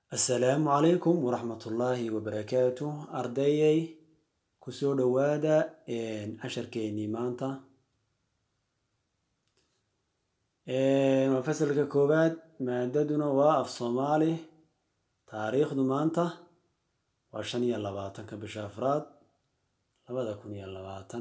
Assalaamu calaykum waraxmatullaahi wabarakaatu ardayay kusoo dhawaada casharkeenii maanta waa fasalka koowaad maadaduna waa af soomaali taariikhdu maanta waa shan iyo labaatanka bisha afraad labada kun iyo labaatan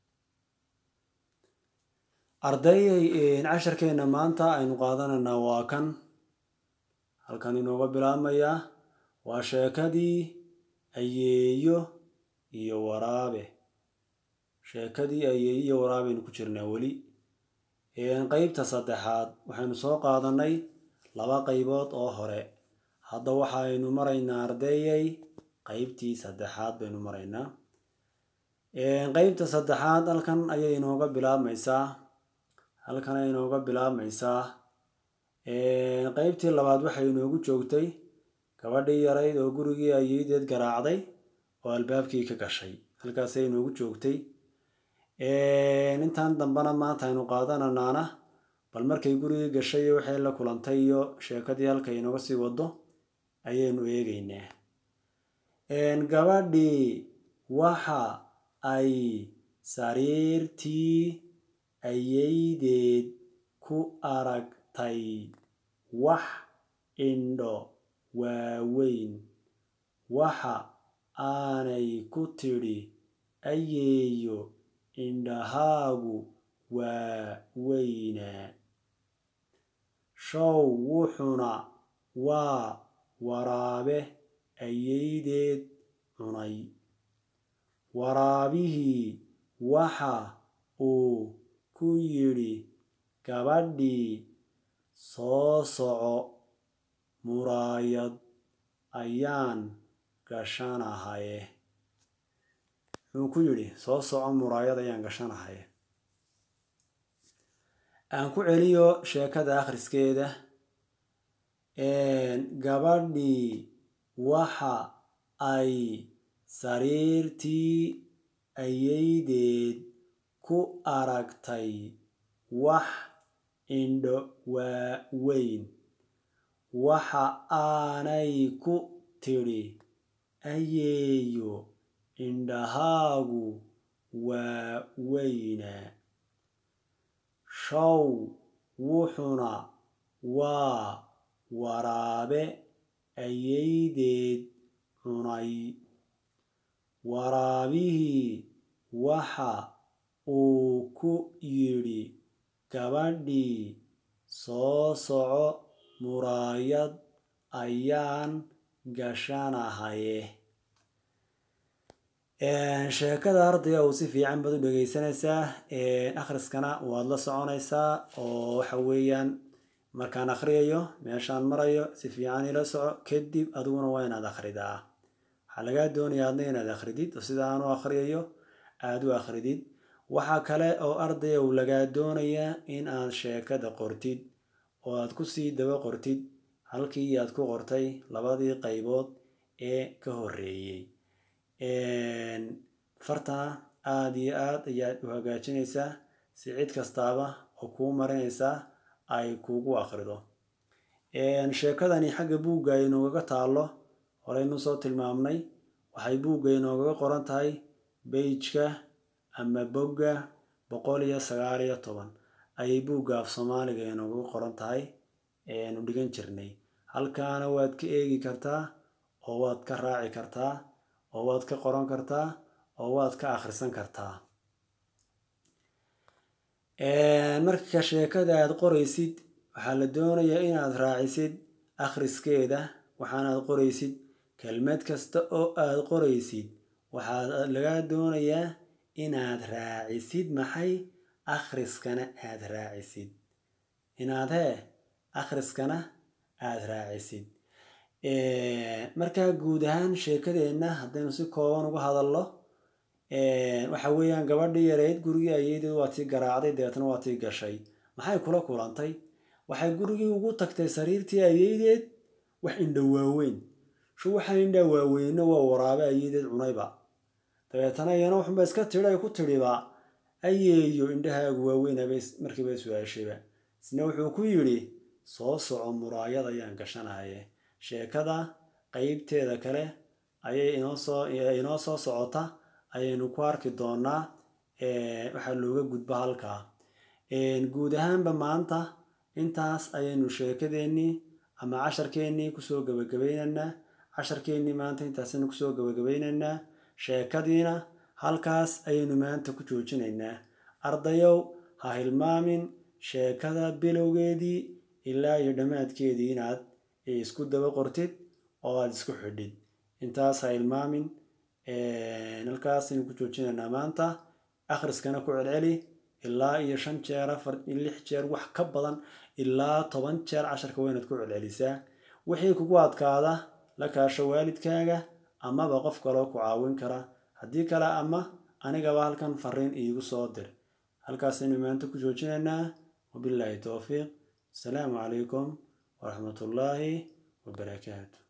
ardayay casharkeena maanta aynu qaadanaynaa waa kan halkan inooga bilaabmayaa waa sheekadii ayeeyo iyo waraabe sheekadii ayeeyo iyo waraabeaynu ku jirnaa weli qeybta saddexaad waxaynu soo qaadanay laba qaybood oo hore hadda waxaynu maraynaa ardayay qeybtii saddexaad baynu maraynaa qeybta saddexaad halkan ayay inooga bilaabmaysaa halkan ay inooga bilaabmaysaa qeybtii labaad waxay inoogu joogtay gabadhii yarayd oo gurigii ayeedeed garaacday oo albaabkii ka gashay halkaasay inoogu joogtay intan dambena maanta aynu qaadananaana bal markay gurigii gashay waxay la kulantay iyo sheekadii halkay inooga sii wado ayaynu eegeynaa gabadhii waxa ay sariirtii ayeydeed ku aragtay wax indho waaweyn waxa aanay ku tidhi ayeeyo indhahaagu waa weynaa show wuxuna waa waraabe ayeydeed cunay waraabihii waxa uu ku yidhi gabadhii soo soco muraayad ayaan gashanahaye wuxuu ku yidhi soo soco muraayad ayaan gashanahaye aan ku celiyo sheekada akhriskeeda gabadhii waxa ay sariirtii ayeydeed ku aragtay wax indho waaweyn waxa aanay ku tidhi ayeeyo indhahaagu waa weynaa show wuxuna waa waraabe ayeydeed cunay waraabihii waxa uu ku yidhi gabadhii soo soco muraayad ayaan gashanahaye sheekada ardayga uu si fiican baad u dhegeysanaysaa akhriskana waad la soconaysaa oo waxa weeyaan markaan akhriyayo meeshaan marayo si fiican ila soco kadib adiguna waa inaad akhridaa waxaa lagaa doonayaa adna inaad akhridid oo sida aan u akhriyayo aada u akhridid waxaa kale oo ardaya uu lagaa doonayaa in aad sheekada qortid oo aad kusii daba qortid halkii aad ku qortay labadii qaybood ee ka horreeyey fartana aada iyo aad ayaad u hagaajinaysaa si cid kastaaba oo kuu marinaysaa ay kuugu akhrido sheekadani xagga buugga ay noogaga taallo horeynu soo tilmaamnay waxay buugga inoogaga qoran tahay beijka ama bogga boqol iyo sagaal iyo toban ayay buugga af soomaaliga inoogaga qoran tahay eanu dhigan jirnay halkaana waad ka eegi kartaa oo waad ka raaci kartaa oo waad ka qoran kartaa oo waad ka akhrisan kartaa marka sheekada aad qoraysid waxaa la doonayaa inaad raacisid akhriskeeda waxaanaad qoraysid kelmad kasta oo aad qoraysid waxaa lagaa doonayaa inaad raacisid maxay akhriskana aad raacisid inaad hee akhriskana aad raacisid markaa guud ahaan sheekadeenna haddaynu si kooban uga hadalno waxa weeyaan gabadhii yareyd gurigii ayeedeed waa tii garaacday dabeetna waa tii gashay maxay kula kulantay waxay gurigii ugu tagtay sariirtii ayeydeed wax indho waaweyn shu waxaa indhaa waaweyno waa waraabe ayeedeed cunayba dabeetana iyana waxunba iska tidhi ay ku tidhiba ayeeyo indhahaagu waaweynaba markiiba su-aashayba isna wuxuu ku yidhi soo soco muraayad ayaan gashanahaye sheekada qeybteeda kale ayay inoo soo inoo soo socota ayaynu ku arki doonaa waxaa looga gudbo halkaa guud ahaanba maanta intaas ayaynu sheekadeennii ama casharkeennii kusoo gabagabaynaynaa casharkeennii maanta intaasaynu kusoo gabagabaynaynaa sheekadiina halkaas ayaynu maanta ku joojinaynaa ardayow ha hilmaamin sheekada bilowgeedii ilaa iyo dhammaadkeedii inaad isku daba qortid oo aada isku xidhid intaas ha hilmaamin halkaas ayaynu ku joojinaynaa maanta akhriskana ku celceli ilaa iyo shan jeer afar lix jeer wax ka badan ilaa toban jeer casharka waa inaad ku celcelisaa wixii kugu adkaada la kaasho waalidkaaga amaba qof kaloo ku caawin kara haddii kale ama anigaba halkan fariin iigu soo dir halkaasaynu maanta ku joojinaynaa wabilaahi towfiiq asalaamu calaykum waraxmatullaahi wabarakaatu